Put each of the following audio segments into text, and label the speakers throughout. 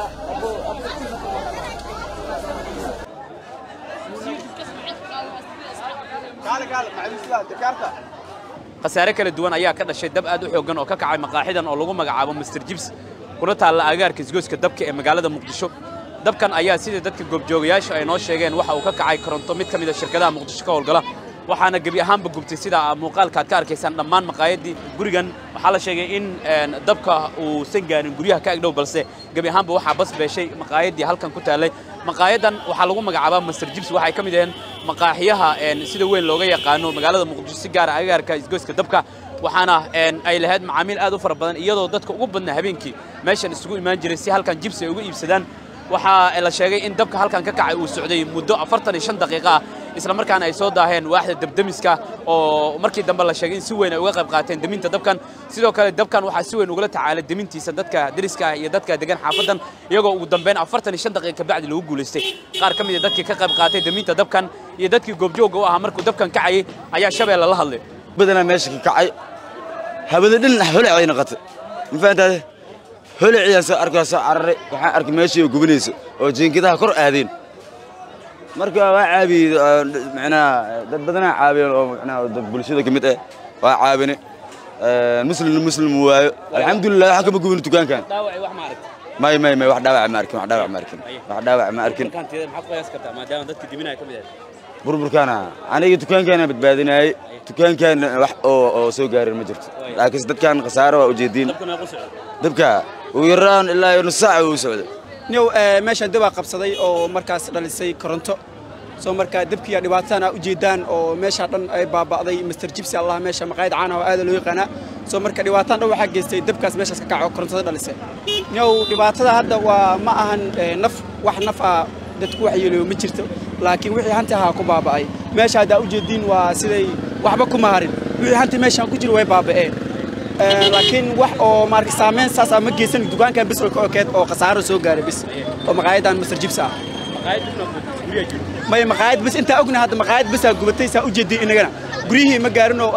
Speaker 1: khasaare kala duwan ayaa ka dhashay dab aad u xooggan oo ka kacay maqaaxidan oo lagu magacaabo master jibs kuna taalla agaarka isgoyska dabka ee magaalada muqdisho dabkan ayaa sida dadka goobjoogayaasha ay noo sheegeen waxa uu ka kacay koronto mid ka mid a shirkadaha muqdisho ka howlgala waxaana gebi ahaanba gubtay sida muuqaalka aad ka arkaysaan dhammaan maqaayadii gurigan waxaa la sheegay in dabka uusan gaarin guryaha ka agdhow balse gebi ahaanba waxaa bas beeshay maqaayadii halkan ku taallay maqaayadan waxaa lagu magacaabaa master jibs waxay ka mid aheen maqaaxiyaha sida weyn looga yaqaano magaalada muqdisho si gaara agaarka isgoyska dabka waxaana ay lahayd macaamiil aad u fara badan iyadoo dadka ugu badnaa habeenkii meeshan isugu imaan jiray si halkan jibs ay uga iibsadaan waxaa la sheegay in dabka halkan ka kacay uu socday muddo afartan iyo shan daqiiqo ah isla markaana ay soo daaheen waaxda dabdemiska oo markii dambe la sheegay in si weyn ay uga qayb qaateen deminta dabkan sidoo kale dabkan waxaa si weyn ugala tacaalay demintiisa dadka deriska ah iyo dadka degan xaafadan iyagoo ugu dambeyn afartan iyo shan daqiiqa kabacdi lagu guulaystay qaar ka mid a dadkii ka qayb qaatay deminta dabkan iyo dadkii goobjoogga u ahaa markuu dabkan kacayay ayaa shabeelle la hadlay
Speaker 2: badanaa meesha ka kacay hawada dhan holac ay noqotay ma fahantaade holaciyaan soo arkaa soo cararay waxaan arkay meeshii oo gubanayso oo jiinkadaha kor aadeen marka waa caabiyey macnaha dad badanaa caabiyeen oo macnaha dad bulshada ka mid ah waa caabine muslimna muslim waayo alxamdulilah waxa kama gubin dukaankan
Speaker 1: dhaawacay wax ma aragtay
Speaker 2: may may may wax dhaawac ma arkin wax dhaawac ma arkin wax dhaawac ma arkin
Speaker 1: markaanteeda maxaad qiyaas kartaa maadaama dadka diminaya ka mid ahayd
Speaker 2: burburkaana aniga dukaankaana badbaadinayay dukaankaana wax oo oo soo gaarin ma jirto laakiinse dadkan khasaaro waa ujeediin
Speaker 1: dabkuna ku socday
Speaker 2: dabka ugu yaraan ilaa iyo nus saaca uu socday
Speaker 3: niyow meeshaan dabaa qabsaday oo markaas dhalisay koronto soo markaa dabkiiya dhibaatadan aa ujeedaan oo meeshaa dhan ay baaba'day master jibsi allah meesha maqaayad caana oo aada loo yaqaanaa soo marka dhibaatadan dhan waxaa geystay dabkaas meeshaas ka kaco korontada dhalisay niyow dhibaatada hadda waa ma ahan naf wax naf ah dadku wax yeelayo ma jirto laakiin wixii hanti ahaa ku baaba'ay meesha haddaa ujeediin waa siday waxba kuma harin wixii hanti meeshaan ku jira way baaba'een laakiin wax oo maarka saameyn saas ah ma geysan dukaankan bis ka okeed oo khasaaro soo gaaray bis oo maqaayadan master jibs ah may maqaayad bis intaa ogna hadda maqaayad bisaa gubatay saa ujeeday inagana guryihii ma gaarin oo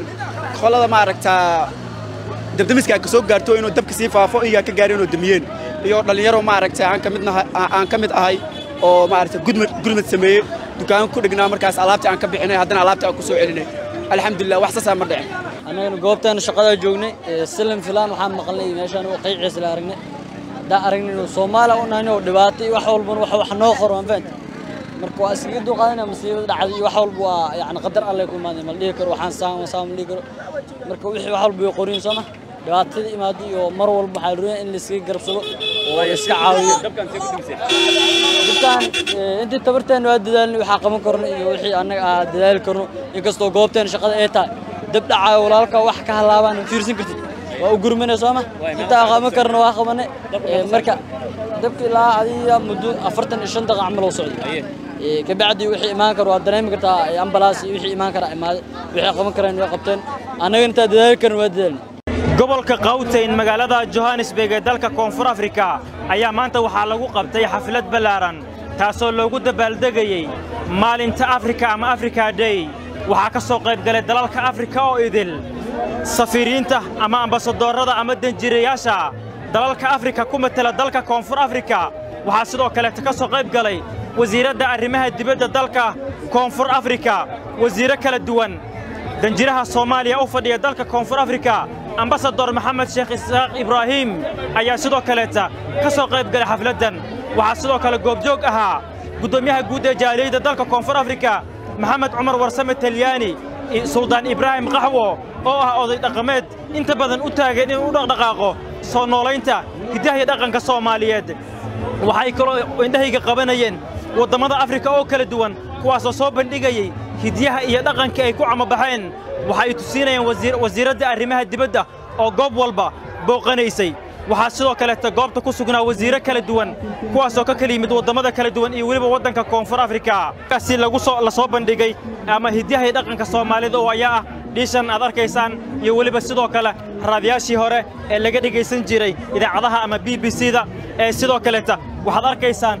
Speaker 3: qolada maaragtaa dabdamiska ka soo gaarto inuu dabka sii faafo iyagaa ka gaarin oo damiyeen iyo dhallinyaro maaragtay aan ka mid aan ka mid ahay oo maaragtay gudmad gurmad sameeyey dukaanka ku dhignaa markaas alaabtii aan ka bixinay haddana alaabtii aan ku soo celinay alxamdulilah wax saasaa ma dhicin
Speaker 4: annagana goobtaana shaqadaa joognay silim filaan waxaan maqalnay meeshaan oo qayciisa la aragnay haddaan aragnay inuu soomaaliya u nahay oo dhibaato iyo wax walbana wax wax noo qoro aan fahanti marka waa iskaga duqaadana masiibada dhacday iyo wax walba waa yacni qadar alle ku imaaday ma la dhihi karo waxaan saam saam la dhihi karo marka wixii wax walba way qorin sooma dhibaatada imaado iyo mar walba waxaa la rabaa in la iskaga garabsado oo la iska caawiyo
Speaker 1: dabkan see ku dhimisay
Speaker 4: dabkan intii tabarteena waa dadaalnay waxaa qaban karno iyo wixii annaga aa dadaali karno inkastoo goobteena shaqada ay tahay dab dhacaayo walaalka wax ka halaabaan fiirsan kartid waa u gurmanay sooma intaa qaban karna waa qabanay marka dabka ilaa adiga muddo afartan iyo shan daqiiqa camal oo socday kabacdi wixii imaan karo waa dareemi kartaa ambalaas iyo wixii imaan karaa imaaday wixii qaban karaan way qabteen annaga intaa dadaali karna waa dadaalnay
Speaker 5: gobolka Gauteng magaalada Johannesburg ee dalka Koonfur Afrika ayaa maanta waxaa lagu qabtay xaflad ballaaran taasoo loogu dabaaldegayay maalinta Afrika ama Africa Day waxaa ka soo qayb galay dalalka Afrika oo idil safiiriinta ama ambasadorada ama danjireyaasha dalalka Afrika ku matala dalka Koonfur Afrika waxaa sidoo kale ka soo qayb galay wasiiradda arrimaha dibadda dalka Koonfur Afrika wasiiro kala duwan danjiraha Soomaaliya u fadhiya dalka Koonfur Afrika ambasador maxamed sheekh isaaq ibraahim ayaa sidoo kaleeta ka soo qayb galay xafladdan waxaa sidoo kale goobjoog ahaa guddoomiyaha guud ee jaaliyadda dalka koonfur afrika maxamed cumar warsame talyaani suldaan ibraahim qaxwo oo ah oday dhaqameed inta badan u taagan inuu u dhaqdhaqaaqo soo noolaynta hiddaha iyo dhaqanka soomaaliyeed waxay kaloo indhahayga qabanayeen waddammada afrika oo kala duwan kuwaasoo soo bandhigayey hidyaha iyo dhaqanka ay ku camabaxeen waxa ay tusiinayaan wasiiradda arrimaha dibadda oo goob walba booqanaysay waxaa sidoo kaleeta goobta ku sugnaa wasiiro kala duwan kuwaasoo ka kala yimid waddamada kala duwan iyo weliba waddanka koonfur afrika kaasi lagu soo la soo bandhigay ama hidyaha iyo dhaqanka soomaalida oo ayaa ah dhiishan aad arkaysaan iyo weliba sidoo kale raadiyaashii hore ee laga dhegaysan jiray idaacadaha ama b b c-da ee sidoo kaleeta waxaad arkaysaan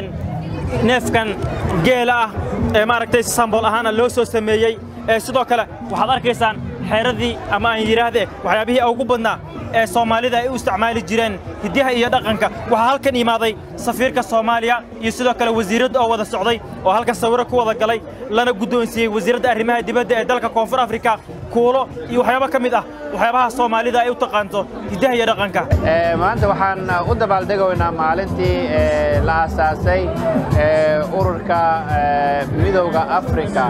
Speaker 5: neefkan geela ah ee maaragtay sambool ahaana loo soo sameeyey ee sidoo kale waxaad arkaysaan xeeradii ama aan yidhaahde waxyaabihii ugu badnaa ee soomaalida ay u isticmaali jireen hiddaha iyo dhaqanka waxaa halkan imaaday safiirka soomaaliya iyo sidoo kale wasiiradda oo wada socday oo halkan sawirro ku wada galay lana guddoonsiiyey wasiiradda arrimaha dibadda ee dalka koonfur afrika kuulo iyo waxyaabo ka mid ah waxyaabaha soomaalida ay u taqaanto hiddaha iyo dhaqanka
Speaker 6: maanta waxaan u dabaaldegaynaa maalintii la aasaasay ururka midowda afrika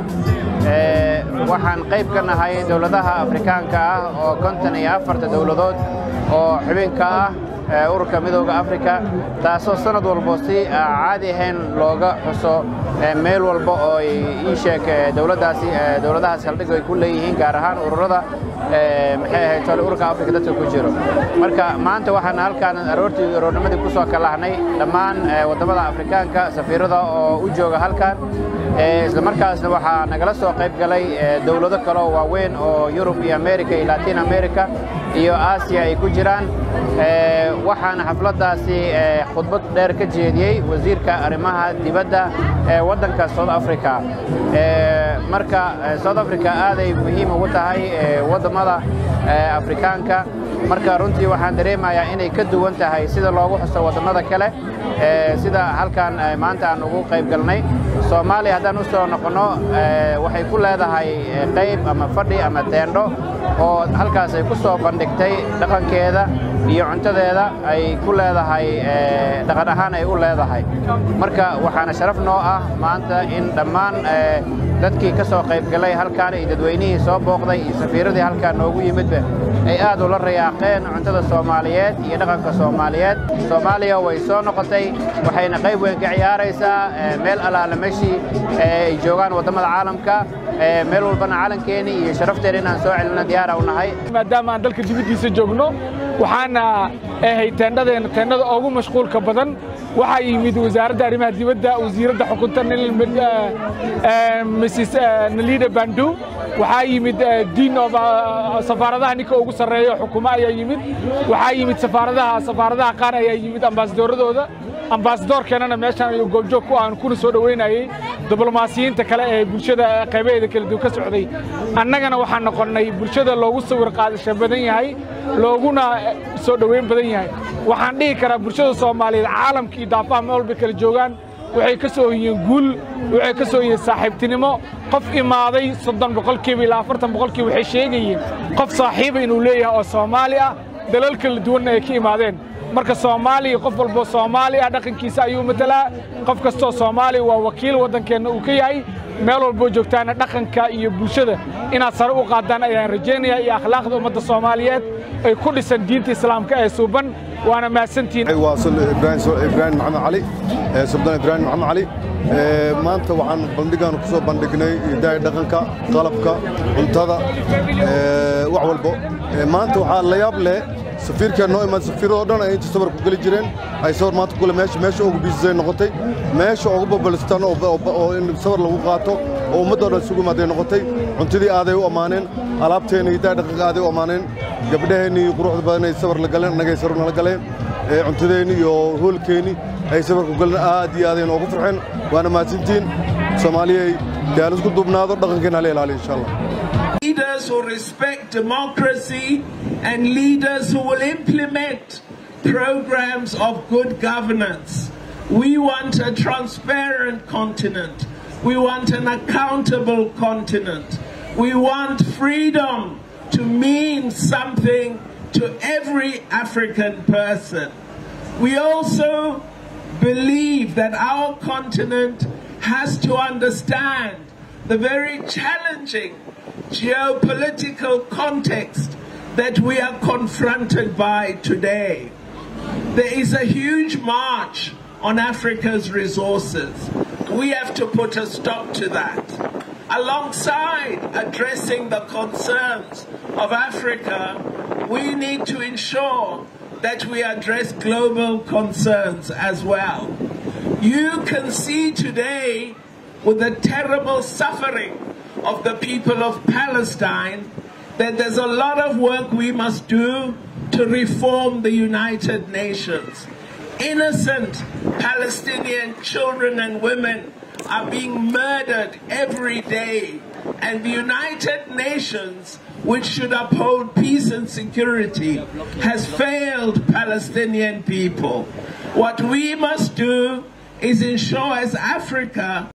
Speaker 6: waxaan qayb ka nahay dowladaha afrikaanka ah oo konton iyo afarta dowladood oo xubinka ah ururka midowda afrika taasoo sannad walbo si caadi ahayn looga xuso meel walba oo ii sheeg dowladdaasi dowladahaas haldhig ay ku leeyihiin gaar ahaan ururada maxay ahayd tole ururka afrika dadka ku jiro marka maanta waxaan halkaan aroortii aroornimadii ku soo kalahnay dhammaan waddamada afrikaanka safiirada oo u jooga halkan isla markaasna waxaa nagala soo qayb galay dowlado kale oo waaweyn oo yurub iyo america iyo latin america iyo aasiya ay ku jiraan waxaana xafladdaasi khudbad dheer ka jeediyey wasiirka arrimaha dibadda ee waddanka south africa marka south africa aaday muhiim ugu tahay waddamada afrikaanka marka runtii waxaan dareemayaa inay ka duwan tahay sida loogu xuso waddamada kale sida halkan maanta aan ugu qayb galnay soomaaliya haddaan u soo noqonno waxay ku leedahay qayb ama fadhi ama teendho oo halkaas ay ku soo bandhigtay dhaqankeeda iyo cuntadeeda ay ku leedahay dhaqan ahaan ay u leedahay marka waxaana sharaf noo ah maanta in dhammaan dadkii ka soo qayb galay halkaan iyo dadweynihii soo booqday iyo safiiradii halkaan noogu yimidba ay aad ula rayaaqeen cuntada soomaaliyeed iyo dhaqanka soomaaliyeed soomaaliya way soo noqotay waxayna qayb weyn ka ciyaaraysaa meel allaala meeshii ay joogaan waddamada caalamka meel walbana calankeenii iyo sharafteena inaan soo celina diyaara u nahay
Speaker 7: maadaama aan dalka dibaddiisa joogno waxaana ahay teendhadeena teendhada ugu mashquulka badan waxaa yimid wasaaradda arrimaha dibadda wasiiradda xukunta mrs nalida bandu waxaa yimid diin safaaradaha ninka ugu sarreeyo xukumo ayaa yimid waxaa yimid safaaradaha safaaradaha qaar ayaa yimid ambaasadoorradooda ambaasadoorkeenana meeshaan ayuu goobjoog ku aan kuna soo dhoweynayey diblomaasiyiinta kale ee bulshada qaybaheeda kala duwan ka socday annagana waxaan noqonnay bulshada loogu sawir qaadasha badan yahay looguna soo dhoweyn badan yahay waxaan dhihi karaa bulshada soomaaliyeed caalamka iyo daafaha meel walba kala joogaan waxay ka soo hoyeen guul waxay ka soo hoyeen saaxiibtinimo qof imaaday soddon boqolkiiba ilaa afartan boqolkiiba waxay sheegayeen qof saaxiiba inuu leeyahay oo soomaali ah dalal kala duwanna ay ka imaadeen marka soomaaliya qof walboo soomaali ah dhaqankiisa ayuu matalaa qof kastoo soomaaliya waa wakiil waddankeenna uu ka yahay meel walboo joogtaana dhaqanka iyo bulshada inaad sare u qaadaan ayaan rajaynayaa iyo akhlaaqda ummadda soomaaliyeed ay ku dhisan diinta islaamka ee suuban waana mahadsantihiin
Speaker 8: waa ibraahim maxamed cali suldaan ibraahim maxamed cali maanta waxaan bandhigaan ku soo bandhignay hidaaya dhaqanka qalabka cuntada wax walbo maanta waxaa la yaab leh safiirkeen noo imaad safiiradoo dhan ay inta sawir ku geli jireen ay sawir maanta kule meesha meesha ugu biisisay noqotay meesha ugu babalstaan oo in sawir lagu qaato oo ummaddoo dhan isugu imaaday noqotay cuntadii aaday u ammaaneen alaabteenna hidaaya dhaqanka aaday u ammaaneen gabdhaheennii quruxda badan ay sawir la galeen annagay sawir nala galeen cuntadeenni iyo hoolkeenni ay sawir ku galeen aad iyo aadayna ugu farxeen waana mahadsantihiin soomaaliyay dee aan isku duubnaado dhaqankeenna hala ilaaliyo insha allah
Speaker 9: leaders who respect democracy and leaders who will implement programs of good governance. We want a transparent continent. We want an accountable continent. We want freedom to mean something to every African person. We also believe that our continent has to understand the very challenging geopolitical context that we are confronted by today. There is a huge march on Africa's resources. We have to put a stop to that. Alongside addressing the concerns of Africa, we need to ensure that we address global concerns as well. You can see today with the terrible suffering of the people of Palestine that there's a lot of work we must do to reform the United Nations. Innocent Palestinian children and women are being murdered every day And the United Nations, which should uphold peace and security, has failed Palestinian people. What we must do is ensure as Africa